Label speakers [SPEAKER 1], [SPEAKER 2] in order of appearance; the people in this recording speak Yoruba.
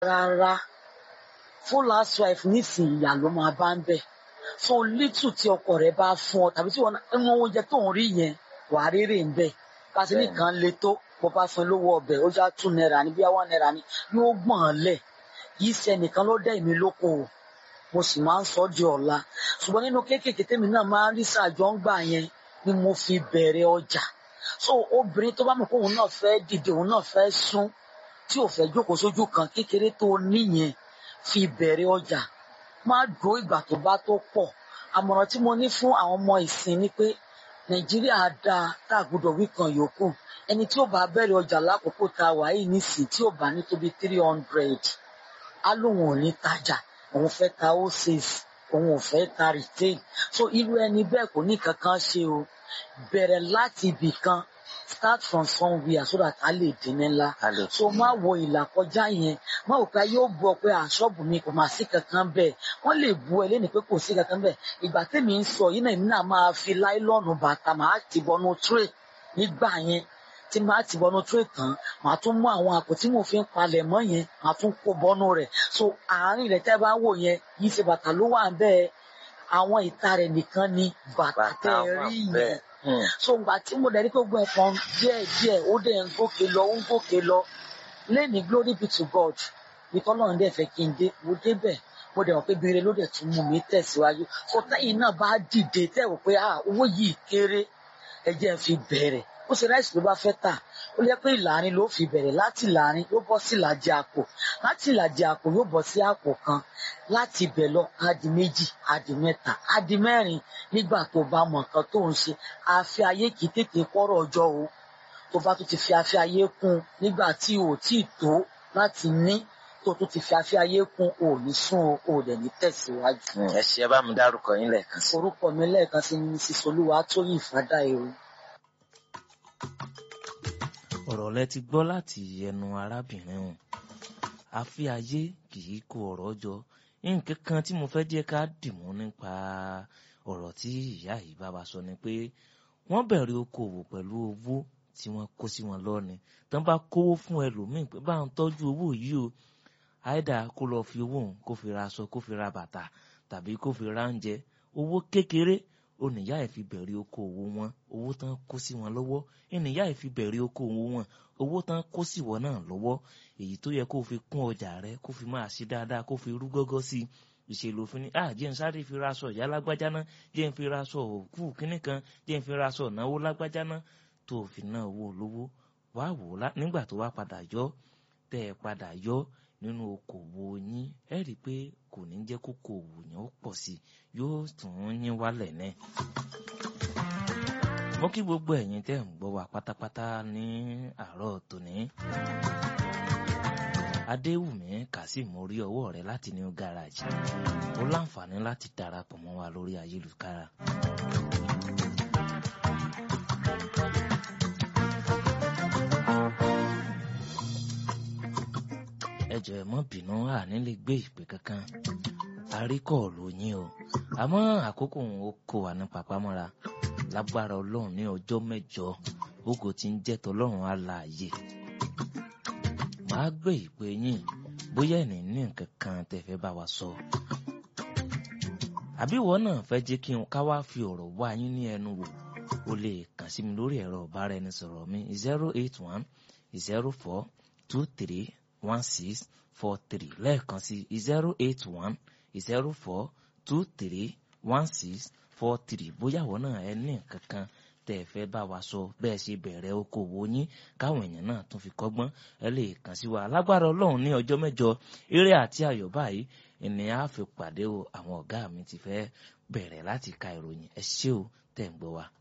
[SPEAKER 1] rárá full housewife nísìnyí ìyá ló máa bá ń bẹ̀ so little tí ọkọ rẹ̀ bá fún ọ tàbí tí wọn ń oúnjẹ tó ń rí yẹn wàá rírè ń bẹ̀ kásì nìkan le tó bó bá fún lówó ọbẹ̀ ó já two naira ní bí one naira ní yóò gbọ̀n lẹ̀ yìí ṣe nìkan ló dẹ́ èmi lóko o mo sì máa ń sọ di ọ̀la ṣùgbọ́n nínú kéékèèké tèmi náà máa ń rí sàjọ ń gbà yẹn ni mo fi bẹ̀rẹ̀ ọjà so obìnrin tó bá mọ̀ pé òun náà fẹ́ dìde òun náà fẹ́ sún tí ò fẹ́ jókòó sójú kan kékeré tó níyẹn fi bẹ̀rẹ̀ ọjà má dúró ìgbà tó bá tó pọ̀ àmọ̀ràn tí mo ní fún àwọn ọmọ ìsìn ni pé nàìjíríà dáa tá a gbọ́dọ̀ wí kan yòókù ẹni tí ó bá bẹ̀rẹ̀ ọjà lákòókò tá a wà yìí nísìn tí ò bá ní tóbi three hundred á lóun ò ní tajà òun fẹ́ ta wholesale òun ò fẹ́ ta retail so irú ẹni bẹ́ẹ̀ kò ní kankan ṣe o bẹ̀rẹ̀ láti ibì kan start from somewhere so that a lè dín ní ńlá
[SPEAKER 2] a lè
[SPEAKER 1] so má wo ìlà kọjá yẹn má wò pé yóò bu ọ pé àṣọ́ọ̀bù mi kò máa sí kankan bẹ́ẹ̀ wọ́n lè bu ẹ lẹ́nu pé kò sí kankan bẹ́ẹ̀ ìgbà tèmi ń sọ yìí náà èmi náà máa fi láìlọ́ọ̀nù bàtà máa ti bọnú tray nígbà yẹn tí máa ti bọnú tray tán màá tún mú àwọn àpò tí mo fi ń palẹ̀ mọ́ yẹn màá tún kó bọnú rẹ̀ so àárín rẹ̀ tẹ́ bá wò yẹn yìí ṣe bàtà ló wà bẹ́ẹ̀ àwọn ìta rẹ̀ nìkan ni bàtà tẹ́ ẹ rí yẹn
[SPEAKER 2] Hmm.
[SPEAKER 1] so ìgbà tí mo dẹ̀ rí pé gbogbo ẹ̀kan díẹ̀ díẹ̀ ó dẹ̀ ń gòkè lọ ó ń gòkè lọ lẹ́ni glory be to God ìtọ́ náà dẹ̀ fẹ́ kí n dé mo débẹ̀ mo dẹ̀ wọ́n pé bèrè ló dẹ̀ tún mú mi tẹ̀síwájú so tẹ́yìn náà bá dìde tẹ́ wò pé ah owó yìí kéré ẹ jẹ́ n fi bẹ̀rẹ̀ ó ṣe ráìsì ló bá fẹ́ tà ó lẹ́ pé ìlàrin ló fi bẹ̀rẹ̀ láti ìlàrin yóò bọ́ sí ìlàjì àpò láti ìlàjì àpò yóò bọ́ sí àpò kan láti ibẹ̀ lọ á di méjì á di mẹ́ta á di mẹ́rin nígbà tó bá mọ nǹkan tó ń ṣe àfi ayé kì í tètè kọ́rọ̀ ọjọ́ o tó bá tún ti fi afẹ́ ayé kún nígbà tí o ò tí ì tó láti ní tó tún ti fi afẹ́ ayé kún o ò ní sún o o ò dẹ̀ ní tẹ̀síwájú.
[SPEAKER 2] Hmm. ẹ ṣe ẹ bá mi dárúkọ yín lẹ́ẹ̀kan sí.
[SPEAKER 1] orúkọ mi lẹ́ẹ̀kan sí ní sísolúwa tóyìn fàdá èrò.
[SPEAKER 3] ọ̀rọ̀ lẹ ti gbọ́ láti ẹnu arábìnrin hàn àfi ayé kì í kó ọ̀rọ̀ jọ nǹkan kan tí mo fẹ́ jẹ́ ká dìmú nípa ọ̀rọ̀ tí ìyá yìí bá wa sọ ni pé wọ́n bẹ̀rẹ̀ okòwò pẹ̀lú owó tí wọ́n kó sí wọn lọ́ni tán bá kówó fún ẹlòmíì pé bá ń tọ́jú owó yìí o àìdá kó lọ fi owó òun kó fi ra aṣọ kó fi ra bàtà tàbí kó fi ra oúnjẹ owó kékeré oníyá ẹ̀ fi bẹ̀rẹ̀ okòwò wọn owó tán kó sí wọn lọ́wọ́ ènìyá ẹ̀ fi bẹ̀rẹ̀ okòwò wọn owó tán kó sí wọn náà lọ́wọ́ èyí tó yẹ kó fi kún ọjà rẹ kó fi máa ṣe dáadáa kó fi rú gọ́gọ́ sí i ìṣèlú òfin ni ah jẹ́ n sáré fi raṣọ ìyá lágbájá náà jẹ́ n fi raṣọ òkú kínní kan jẹ́ n fi raṣọ ìnáwó lágbájá náà tó o fi náà owó olówó wá wò ó lá- nígbà tó wá padà yọ tẹ́ ẹ padà yọ nínú okòwò yín ẹ rí i pé kò ní jẹ́ kókó òwò yẹn ó pọ̀ sí i yóò tún yín wálẹ̀ náà mo kí gbogbo ẹ̀yin tẹ́ ń gbọ́ wa pátápátá ní àárọ̀ tòní. adéwùmí kazeem orí ọwọ́ rẹ láti new garage ó láǹfààní láti darapọ̀ mọ́ wa lórí ayélujára. ẹ jọ̀ọ́ ẹ má bínú àní lè gbé ìpè kankan àríkọ̀ọ̀lù yín o àmọ́ àkókò òun ó kó wa ní papámọ́ra lágbára ọlọ́run ní ọjọ́ mẹ́jọ ògo tí ń jẹ́ tọlọ́run alààyè màá gbé ìpè yín bóyá ẹ̀ní ní nǹkan kan tẹ́ fẹ́ bá wa sọ àbí ìwọ náà fẹ́ jẹ́ kí n ká wá fi ọ̀rọ̀ wá yín ní ẹnu wò o lè kàn sí mi lórí ẹ̀rọ ìbáraẹnisọ̀rọ̀ mi zero eight one zero four two three one six four three lẹ́ẹ̀kan sí zero eight one zero four two three one six four three bóyá ìwọ náà ẹ ní nǹkan kan tẹ́ ẹ fẹ́ bá wa sọ bẹ́ẹ̀ ṣe bẹ̀rẹ̀ okòwò yín káwọn èèyàn náà tún fi kọ́gbọ́n ẹ lè kàn sí wa lágbára ọlọ́run ní ọjọ́ mẹ́jọ eré àti ayọ̀ báyìí ènìyàn á fi pàdé o àwọn ọ̀gá mi ti fẹ́ bẹ̀rẹ̀ láti ka ìròyìn ẹ ṣé o tẹ̀ ń gbọ́ wa.